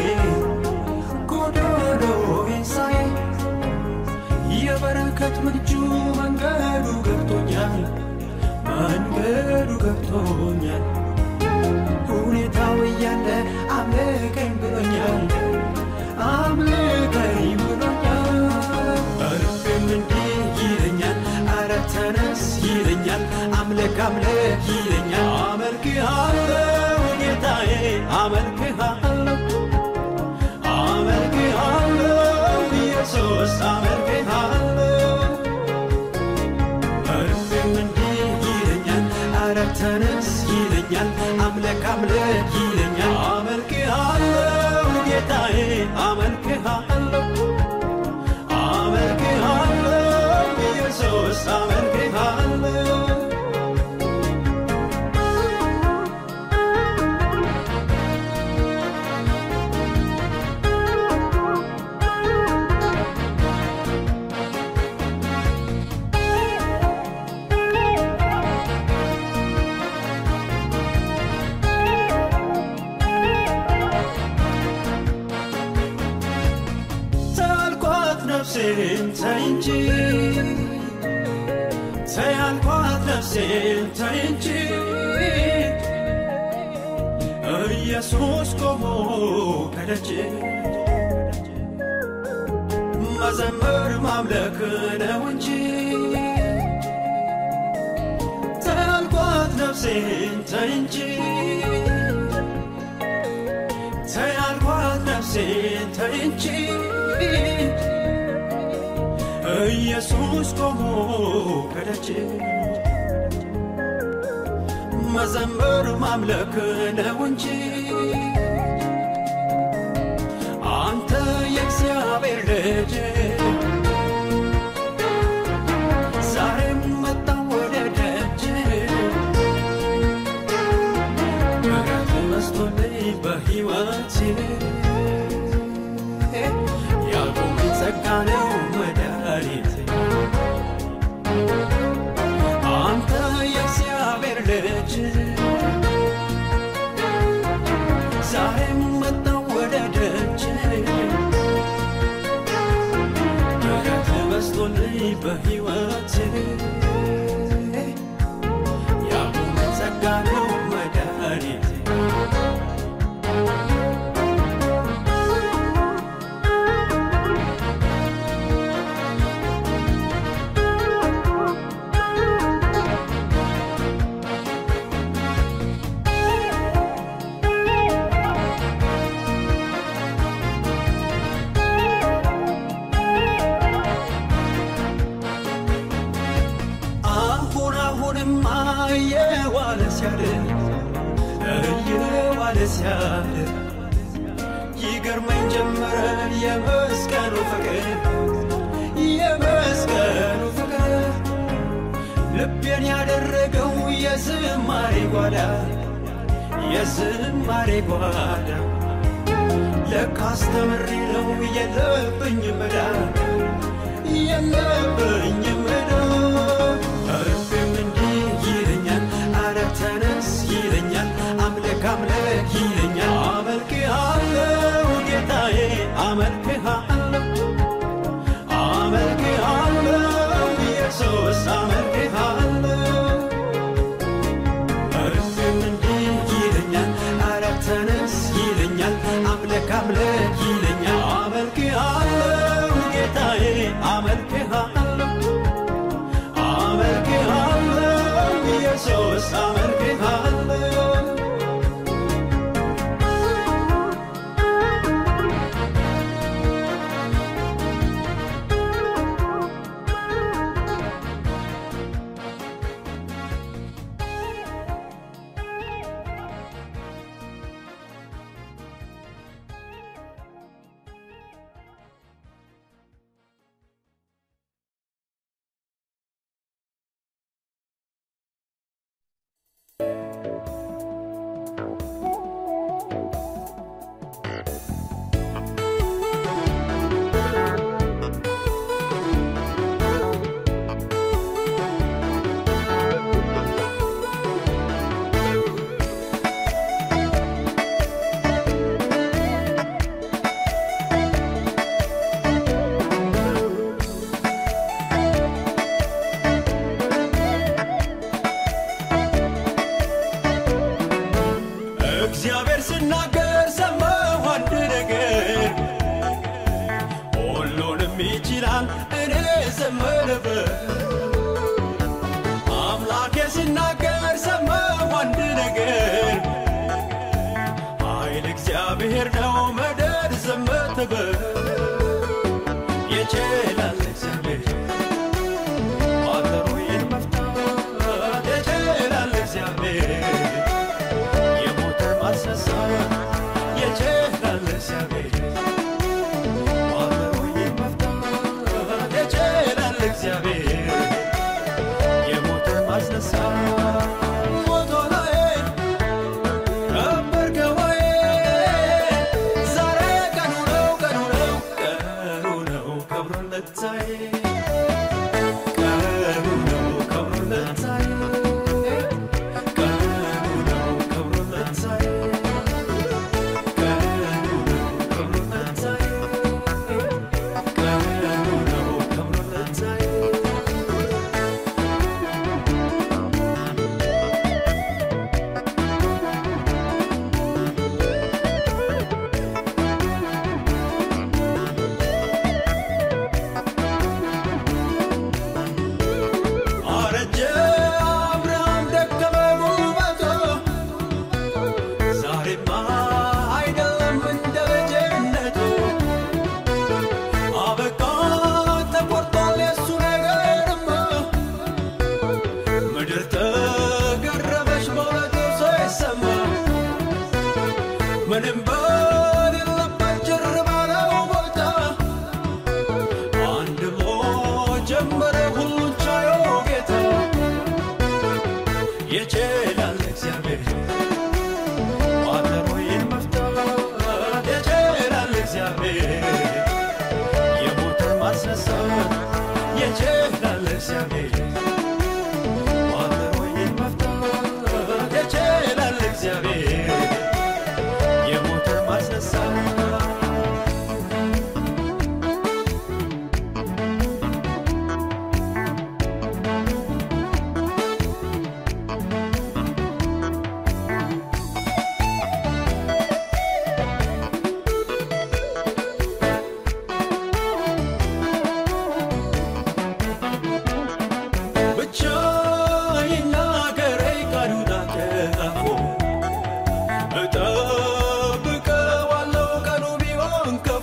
ጎዶሎ ሳዬ የበረከት ምንጩ መንገዱ ገብቶኛል መንገዱ ገብቶኛል ሁኔታው እያለ አምልከኝ ብሎኛል አምልከኝ ብሎኛል እርፍም እንዲህ ይለኛል አረ ተነስ ይለኛል አምልክ አምልክ ይለኛል አመልክሃለሁ ጌታዬ አመልክሃለሁ አመልክሃለሁ ኢየሱስ አመልክሃለሁ እርፍም እንዲህ ይለኛል አረ ተነስ ይለኛል አምልክ አምልክ ይለኛል አመልክሃለሁ ጌታዬ አመልክሃለሁ አመልክሃለሁ ኢየሱስ አመልክሃለሁ ታልኳት ነፍሴን ተይ እንጂ ተይ አልኳት ነፍሴን ተይ እንጂ ኢየሱስ ቆሞ ከደጅ መዘመር ማምለክ ነው እንጂ ተያልኳት ነፍሴን ተይ እንጂ ተያልኳት ነፍሴን ተይ እንጂ ኢየሱስ ቆሞ ከደጅ መዘመር ማምለክ ነው እንጂ አንተ የእግዚአብሔር ልጅ ዛሬም መጣሁ ወደ ደጅ ምሕረት በዝቶልኝ በሕይወቴ ያቆመኝ ጸጋ ነው መድኃኒቴ አንተ የእግዚአብሔር ልጅ ዛሬም መጣሁ ወደ ደጅ ምሕረት በዝቶልኝ በሕይወቴ ያቆመኝ ጸጋ ነው መድኃኒቴ አሁን አሁንማ እየዋለ ሲያድር እየዋለ ሲያድር ይገርመኝ ጀመረ የመስቀሉ ፍቅር የመስቀሉ ፍቅር ልቤን ያደረገው የዝማሬ ጓዳ የዝማሬ ጓዳ ለካስ ተምሬ ነው የለብኝ መዳ የለብኝ መዳ እርፍም እንዲህ ይለኛል አረ ተነስ ይለኛል አምልክ አምልክ ይለኛል አመልክሃለሁ ጌታዬ አመልክሃለሁ አመልክሃለሁ ኢየሱስ አመልክሃለሁ እርፍም እንዲህ ይለኛል አረ ተነስ ይለኛል አምልክ አምልክ ይለኛል አመልክሃለሁ ጌታዬ አመልክሃለሁ አመልክሃለሁ ኢየሱስ አመልክሃለሁ እግዚአብሔር ስናገር ሰማሁ አንድ ነገር ሁሉንም ይችላል እኔ ዘመረበት አምላኬ ሲናገር ሰማሁ አንድ ነገር ኃይል እግዚአብሔር ነው መደር ዘመተበት ይችላል እግዚአብሔር ቋጠሮዬን መፍታት ይችላል እግዚአብሔር የሞተር ማስነሳት የችላል እግዚአብሔር ቋጠሮዬን መፍታት የችላል እግዚአብሔር የሞተር ማስነሳት ሞቶ ላይ ነበርከ ወይ ዛሬ ቀኑ ነው ቀኑ ነው ምንም በሌለበት ጭር ባለው ቦታ አንድ ብሎ ጀመረ ሁሉን ቻዮ ጌታ ይችላል እግዚአብሔር ቋጠሮዬን መፍታት ይችላል እግዚአብሔር የሞተን ማስነሳት ይችላል እግዚአብሔር ቋጠሮዬን መፍታት ይችላል እግዚአብሔር የሞተን ማስነሳት ብቻ ይናገረኝ ቃሉ ናቀፎ እጠብቀዋለሁ ቀኑ ቢሆን ከፉ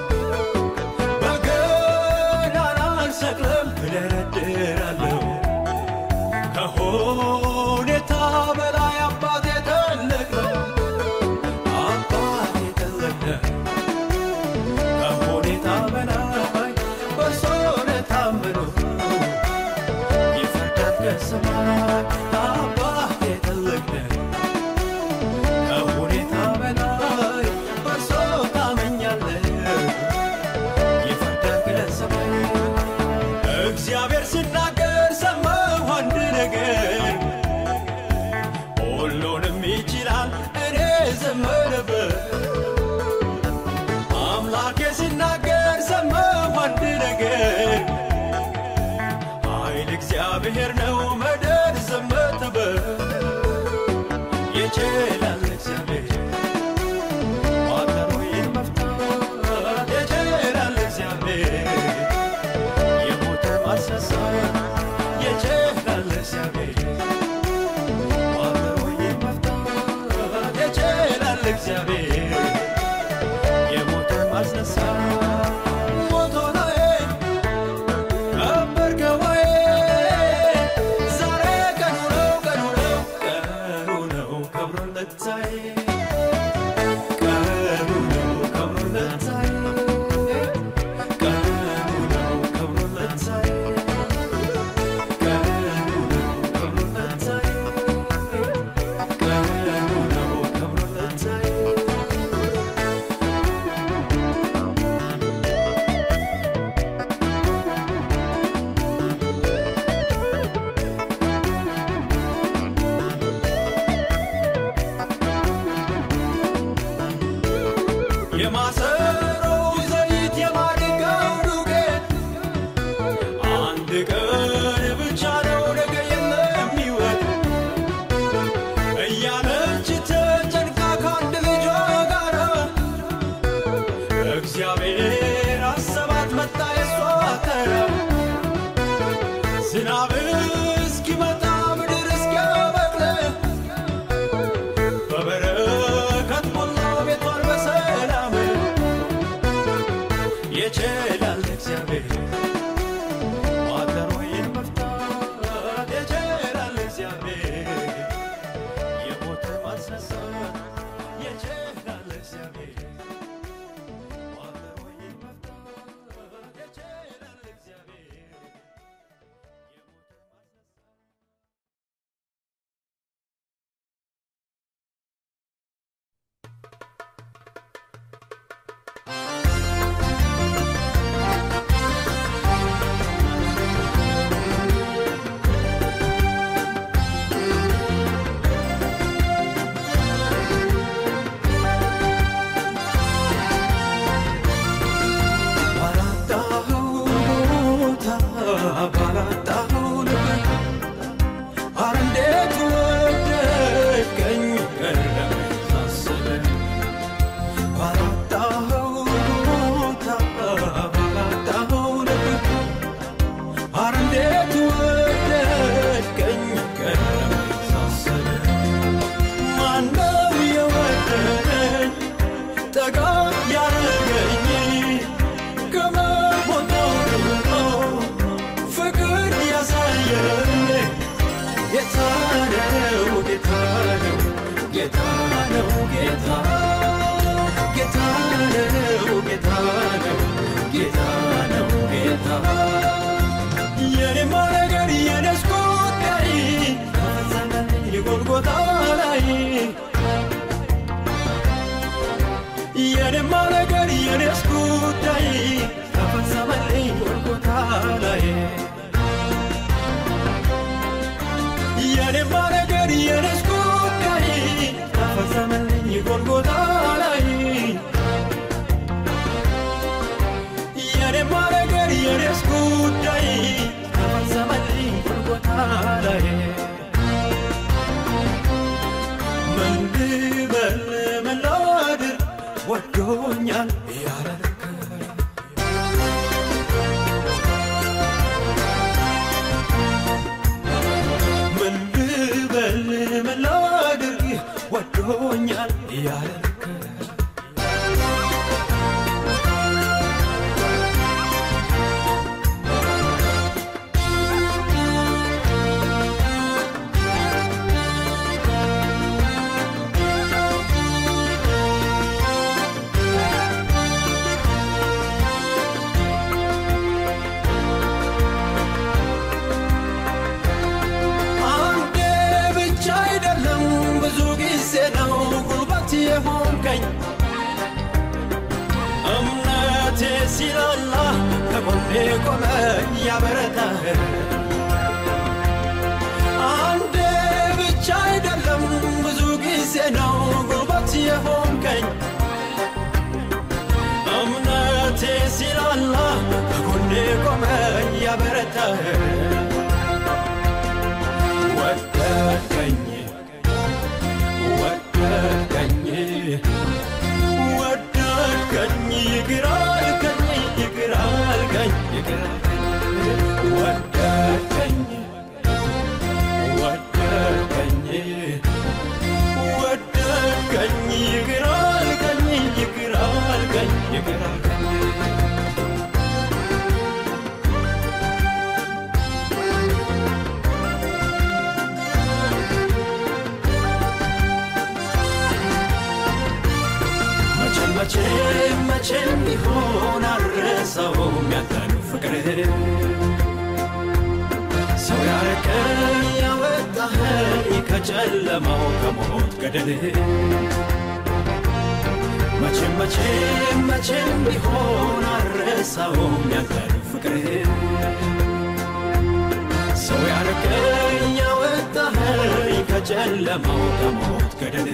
በገናን አልሰቅልም እደረድራለሁ ከሁኔታ በላይ አባቴ ትልቅ ነው አባቴ ትልቅ ነው ከሁኔታ በላይ በእርሱ ነው የታመነው ይፈርዳል ከሰማይ አባቴ ትልቅ ነው ከሁኔታ በላይ በእርሱ ታመኛለህ ይፈርዳል ከሰማይ እግዚአብሔር ሲናገር ሰማሁ አንድ ነገር ሁሉንም ይችላል እኔ ዘመረበት አምላኬ ሲናገር ሰማሁ አንድ ነገር ኃይል እግዚአብሔር ነው መደር ዘመተበት ይችላል እግዚአብሔር ቋጠሮዬን መፍታት ይችላል እግዚአብሔር የሞተን ማስነሳት ይችላል እግዚአብሔር ቋጠሮዬን መፍታት ይችላል እግዚአብሔር የሞተን ማስነሳት ሞቶ ነው ቀበርከው ወይ? ዛሬ ቀኑ ነው ቀኑ ነው ቀኑ ነው ከብሮለት ዛሬ ቀኑ ነው ከብሮለት ዛሬ ቀኑ ነው ከብሮለት ዛሬ ቀኑ ነው ከብሮለት ዛሬ ቀኑ ነው ከብሮለት ዛሬ የማሰሮው ዘይት የማድጋው ዱቄት አንድ ቀን ብቻ ነው ነገ የሚወጥ እያለች ተጨንቃ ከአንድ ልጇ ጋር እግዚአብሔር አሰባት መጣ የሷ ተራ ዝናብ እስኪመጣ ምድር እስኪያበቅል በበረከት ሞላ ቤቷን በሰላም ይችላል እግዚአብሔር ቋጠሮዬን መፍታት ይችላል እግዚአብሔር የሞተን ማስነሳት ይችላል እግዚአብሔር ቋጠሮዬን መፍታት ይችላል እግዚአብሔር የሞተን ማስነሳት ♪ የኔማ ነገር የኔስ ጉዳይ ተፈጸመልኝ ጎልጎታ ላይ የኔማ ነገር የኔስ ጉዳይ ተፈጸመልኝ ጎልጎታ ላይ የኔማ ነገር የኔስ ጉዳይ ተፈጸመልኝ ጎልጎታ ላይ ምን ልበል ምን ላድር ወዶኛል ያረከ ምን ልበል ምን ላድርግ ወዶኛል ያረከ አንዴ ብቻ አይደለም ብዙ ጊዜ ነው ጉልበት የሆንከኝ እምነቴ ሲላላ ከጎኔ ቆመ ያበረታህ አንዴ ብቻ አይደለም ብዙ ጊዜ ነው ጉልበት የሆንከኝ እምነቴ ሲላላ ከጎኔ ቆመ ያበረታህ ወደድከኝ ወደድከኝ ወደድከኝ ይቅር አልከኝ ይቅር አልከኝ ይቅር አልከኝ ወደድከኝ ወደድከኝ ወደድከኝ ይቅር አልከኝ ይቅር አልከኝ ይቅር አልከኝ መቼም መቼም መቼም ቢሆን አልረሳውም ያንተን ፍቅር ሰው ያረከኝ ያወጣኸኝ ከጨለማው ከሞት ገደል መቼም መቼም መቼም ቢሆን አልረሳውም ያንተን ፍቅር ሰው ያረከኝ ያወጣኸኝ ከጨለማው ከሞት ገደል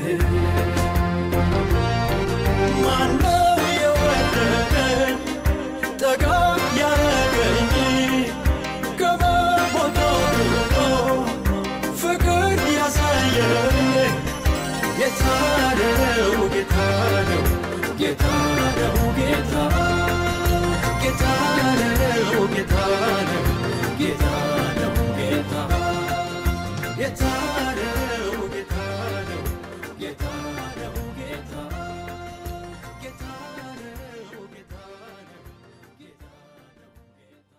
ማነው የወደደኝ ጠጋ ያረገኝ ከመቦታው ርቆ ፍቅር ያሳየኝ ጌታ ነው ጌታ ነው ጌታ ነው ጌታ ጌታ ነው ጌታ ነው ጌታ ነው ጌታ ጌታ ነው ጌታ ነው ጌታ ነው ጌታ ጌታ ነው ጌታ ነው ጌታ ነው ጌታ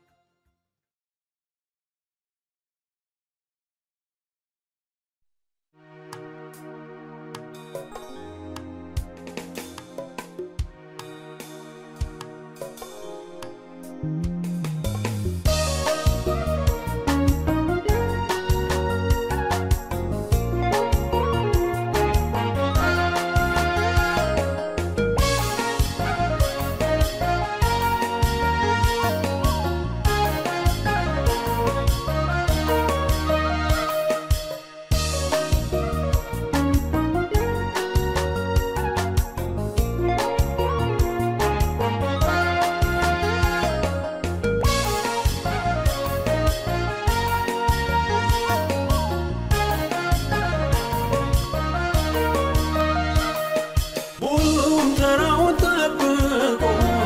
ሁሉም ተራውን ጠብቆ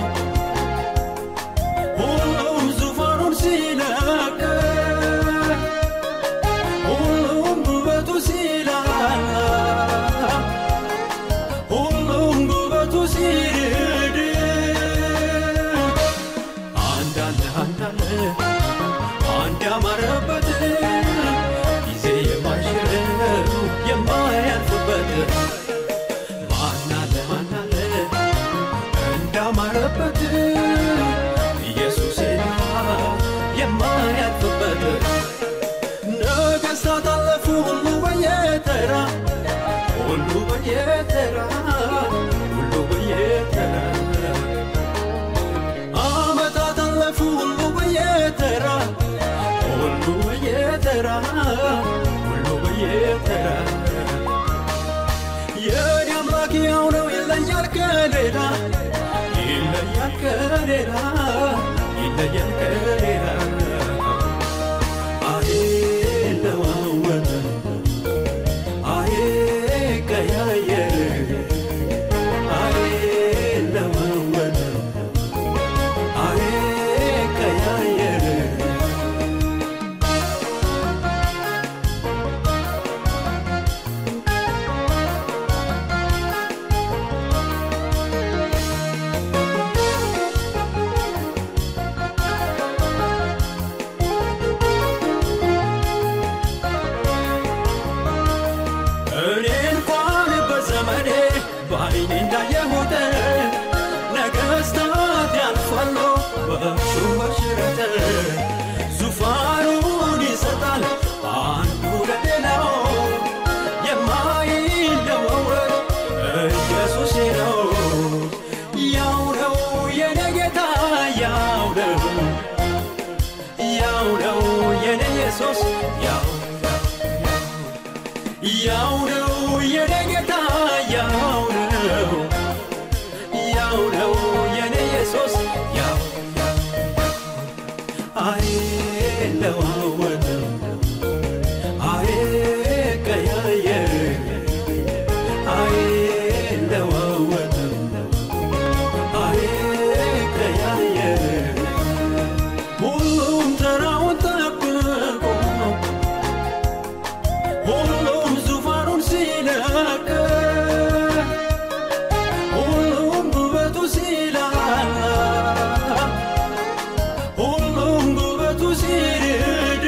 ሁሉም ዙፋኑን ሲለቅ ሁሉም ውበቱ ሲላላ ሁሉም ውበቱ ሲርድ አንዳለ አንዳለ አንድ ያማረበት ጊዜ የማይሽረው የማያልፍበት ማናለ ማናለ እንዳማረበት ኢየሱስ የማያልፍበት ነገሥታት አለፉ ሁሉ በየተራ ሁሉ በየተራ ሁሉ ይለያል ከሌላ ይለያል ከሌላ ይለያል ከሌላ አይለዋወጥም አይቀያየር አይለዋወጥም አይቀያየር እኔ እንኳን በዘመኔ በዓይኔ እንዳየሁት ነገሥታት ያልፋሉ በሹም በሽረት ዙፋኑን ይሰጣል አንዱ ለሌላው የማይለወጥ ኢየሱስ ነው ያው ነው የኔ ጌታ ያው ነው ያው ነው የኔ ኢየሱስ ያው ያው ነው የኔ ጌታ ያው ነው ያው ነው የኔ ኢየሱስ ያው አይለዋወጥም አይቀያየር አይለዋወጥም አይቀያየር ሁሉም ተራውን ጠብቆ ሁሉም ዙፋኑን ሲለቅ ሁሉም ጉበቱ ሲላላ ሁሉም ጉበቱ ሲርድ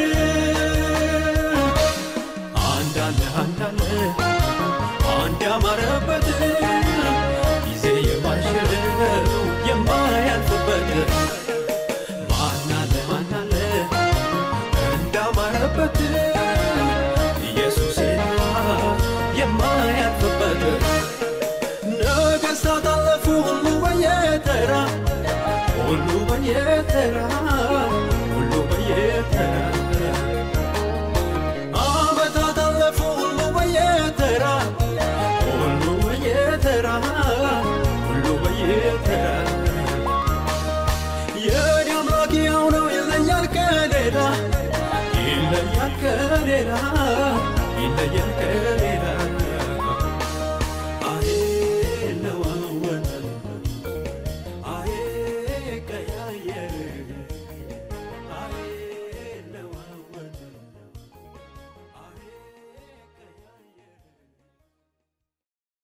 አንዳለ አንዳለ አንድ ያማረበት ጊዜ የማይሽረው የማያልፍበት ማናለ ማናለ እንዳማረበት ኢየሱስ የማያልፍበት ነገሥታት አለፉ ሁሉ በየተራ ሁሉ በየተራ ሁሉ በየተራ ዓመታት አለፉ ሁሉ በየተራ ሁሉ በየተራ ሁሉ በየተራ የኔ አምላክ ያው ነው ይለያል ከሌላ ይለያል ከሌላ ይለያል